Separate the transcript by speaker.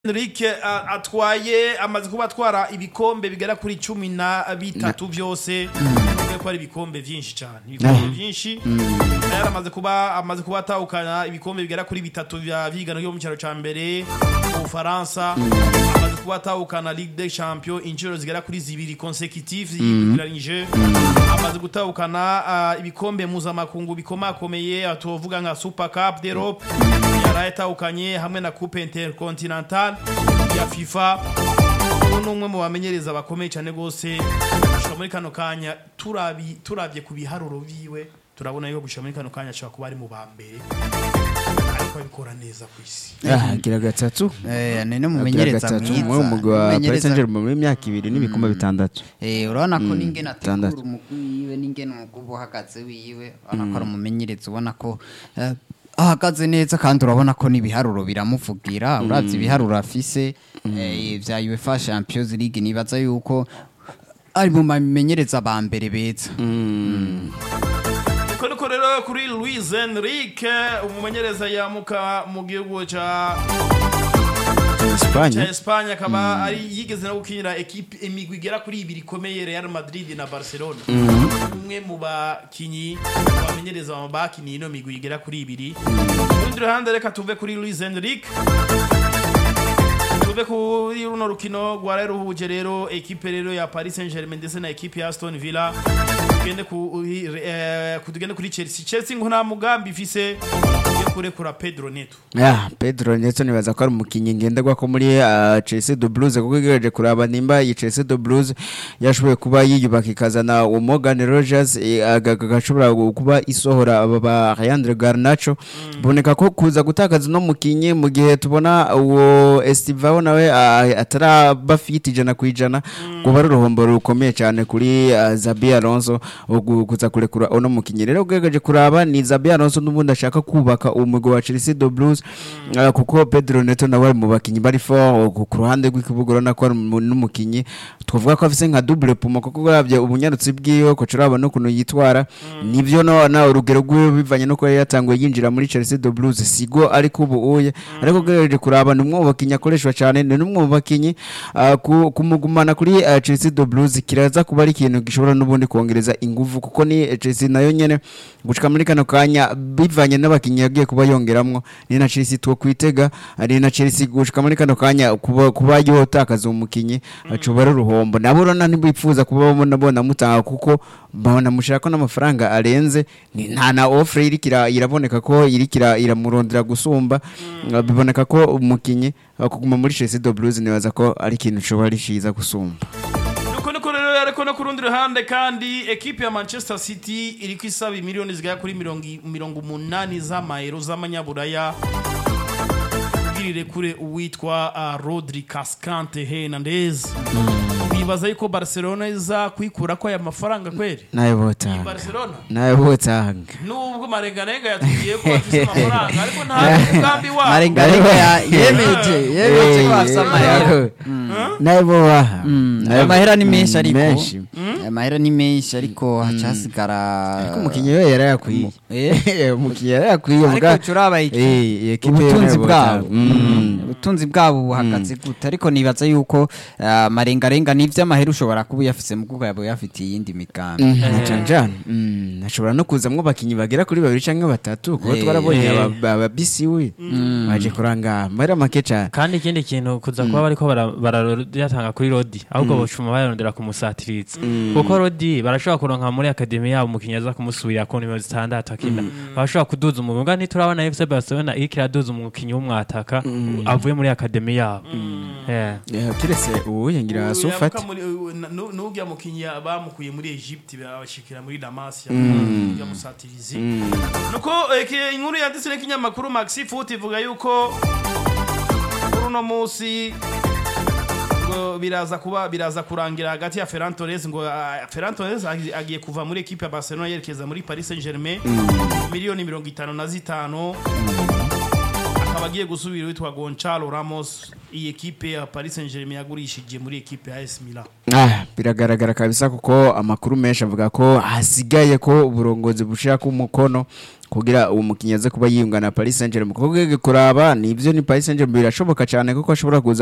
Speaker 1: Enrique a- atwaye amaze kuba atwara ibikombe bigera kuri cumi na bitatu byose bivuga ko ari ibikombe byinshi cyane ibikombe byinshi yari amaze kuba amaze kuba atahukana ibikombe bigera kuri bitatu bya vigano yo mu cyaro cya mbere mu Bufaransa amaze kuba atahukana Ligue des Champions inshuro zigera kuri zibiri consecutive yikurikiranyije amaze gutahukana ah, ibikombe mpuzamakungu bikomakomeye atuvuga nka Super Cup d'Europe yarayatahukanye hamwe na Coupe Intercontinental ya FIFA ubu ni umwe mu bamenyereza bakomeye cyane rwose gushika muri kano kanya turabi turabye ku biharuro biwe turabona yuko gushika muri kano kanya ashobora kuba ari mu ba mbere ariko abikora neza ku isi
Speaker 2: Ah, gira gatatu
Speaker 3: Eh, ni
Speaker 2: Agira
Speaker 3: n'umumenyereza
Speaker 2: gatatu
Speaker 3: mwiza
Speaker 2: umwe umugwi wa Paris
Speaker 3: Umumenyereza-
Speaker 2: Saint-Germain muri myaka ibiri n'ibikombe bitandatu
Speaker 3: Eh, urabona ko n'ingene ategura
Speaker 2: bitandatu.
Speaker 3: umugwi wiwe n'ingene umugwi uba uhagaze wiwe urabona ko ari umumenyereza ubona ko eh, ahagaze neza kandi urabona ko n'ibiharuro biramuvugira uravye ibiharuro afise eh, vya UEFA Champions League nibaza yuko ari mu bamenyereza ba mbere beza
Speaker 1: Uko niko rero kuri Luis Enrique umumenyereza yamuka mu gihugu ca
Speaker 2: Espagne
Speaker 1: cha Espagne akaba ari yigeze no gukinira equipe imigwi igera kuri ibiri ikomeye Real Madrid na Barcelona umwe mu bakinyi bamenyereza mu bakiniye ino migwi igera kuri ibiri ku rundi ruhande reka tuve kuri Luis Enrique tuve kuri runo rukino rwari ruhuje rero ekipe rero ya Paris Saint-Germain ndetse na ekipe ya Aston Villa tugende ku eh, ku- tugende kuri Chelsea Chelsea ngo nta mugambi ifise yo kurekura Pedro Neto
Speaker 2: Ah, Pedro Neto nibaza ko ari umukinnyi ngenderwa ko muri ah, Chelsea de Blues kuko igerageje kuraba nimba iyi Chelsea de Blues yashoboye kuba yiyubaka ikazana uwo Morgan Rogers eh, aga- agashobora kuba isohora aba ba Leandro Garnacho boneka ko kuza gutakaza no mukinnyi mu gihe tubona uwo Estivao nawe ah, ataraba fit ijana ku ijana kuba ari uruhombo rukomeye cyane kuri ah, Zabi Alonso ugu- kuza kurekura uno mukinnyi rero ugerageje kuraba ni Zabi Alonso n'ubundi ashaka kubaka umugwi wa Chelsea de Blues Ah, kuko Pedro Neto nawe ari mu bakinnyi bari fort ku ku ruhande rw'ikibuga urabona ko ari mu- n'umukinnyi twavuga ko afise nka double puma kuko uravye ubunyarutsi bwiwe ko turaba n'ukuntu yitwara nivyo no na urugero rwiwe bivanye nuko yari yatanguye yinjira muri Chelsea de Blues sigo ariko ubu uye ariko ugerageje kuraba ni umwe mu bakinnyi akoreshwa cyane ni n'umwe mu bakinnyi ah, ku- kumugumana kuri ah, Chelsea de Blues kiraza kuba ari ikintu gishobora n'ubundi kongereza ingufu kuko ni eh, Chelsea nayo nyene gushika muri kano kanya bivanye n'abakinnyi yagiye kuba yongeramwo ni na Chelsea two kwitega ari na Chelsea gushika muri kano kanya kuba kuba yotakaza umukinnyi acuba ari uruhombo nabo rona ntibipfuza kuba babona bona mutanga kuko babona mushaka n'amafaranga arenze ni nta na offre irikira iraboneka ko irikira iramurondera gusumba Uh, biboneka ko umukinnyi uh, kuguma muri Chelsea de Blues nibaza ko ari ikintu coba ari ciza gusumba
Speaker 1: nuko niko rero ariko no ku rundi ruhande kandi ekipe ya manchester city iri ku isaba miliyoni zigera kuri mirongo i- mirongo umunani z'amayero z'amanyaburaya ubwirire kure uwitwa uh, rodri cascante hernandez bibaza yuko barcelona iza kwikura ko aya mafaranga kweri
Speaker 2: nayo botanga
Speaker 1: barcelona
Speaker 2: nayo botanga
Speaker 1: nubwo marenganenga yatubwiye ko bafise amafaranga ariko nta mugambi wabo
Speaker 3: marengarenga ya- yemeje yemeje ko afise amahera
Speaker 2: nayo bobaha
Speaker 3: ayo mahera ni menshi ariko
Speaker 2: menshi
Speaker 3: ayo mahera ni menshi ariko haca hasigara
Speaker 2: ariko umukinnyi we yarayakwiye
Speaker 3: Eh?
Speaker 2: umukinnyi yarayakwiye
Speaker 3: ariko turaba iki
Speaker 2: Eh, iyi ekipe
Speaker 3: ubutunzi
Speaker 2: yo
Speaker 3: bwabo
Speaker 2: Mm.
Speaker 3: ubutunzi bwabo buhagaze gute ariko nibaza yuko ah, marengarenga n'ivy'amahera ushobora kuba uyafise mu bwoko yaba uyafitiye iyindi migambi
Speaker 2: canjana ashobora no kuzamwo abakinnyi bagera kuri babiri canke batatu kuko
Speaker 3: Eh,
Speaker 2: twarabonye
Speaker 4: eh.
Speaker 2: aba- aba bisi we baje kuranga amahera make cane
Speaker 4: kandi ikindi kintu kuza kuba bariko bara- barayatanga kuri rodi ahubwo bocuma bayarondera kumusatiriza kuko rodi barashobora kuronka muri akademi yabo umukinnyi aza kumusubirira ku nimero zitandatu akina barashobora kuduza umugwi mbwa ntiturabona fc barcelona iriko iraduza umukinnyi w'umwataka avuye muri akademi yabo Yeah.
Speaker 2: Eh, kiretse uwuye ngira sufati
Speaker 1: n'ujya mukinnyi bamukuye muri egypte babashikira muri damas ya musatirizi nuko eke- inkuru yanditse n'ikinyamakuru maxi foot ivuga yuko kuri uno munsi ngo biraza kuba biraza kurangira hagati ya Ferran Torres ngo ah, Ferran Torres agi- agiye kuva muri ekipe ya Barcelona yerekeza muri Paris Saint-Germain miliyoni mirongo itanu na zitanu akaba agiye gusubira witwa Gonçalo Ramos iyi ekipe ya Paris Saint-Germain yagurishije muri ekipe ya AS Milan
Speaker 2: Ah, biragaragara kabisa kuko amakuru menshi avuga ko hasigaye ko uburongozi bushira ku mukono kugira uwo mukinnyi aze kuba yiyunga na Paris Saint-Germain kuko ugerageje kuraba nivyo ni Paris Saint-Germain birashoboka cyane kuko ashobora kuza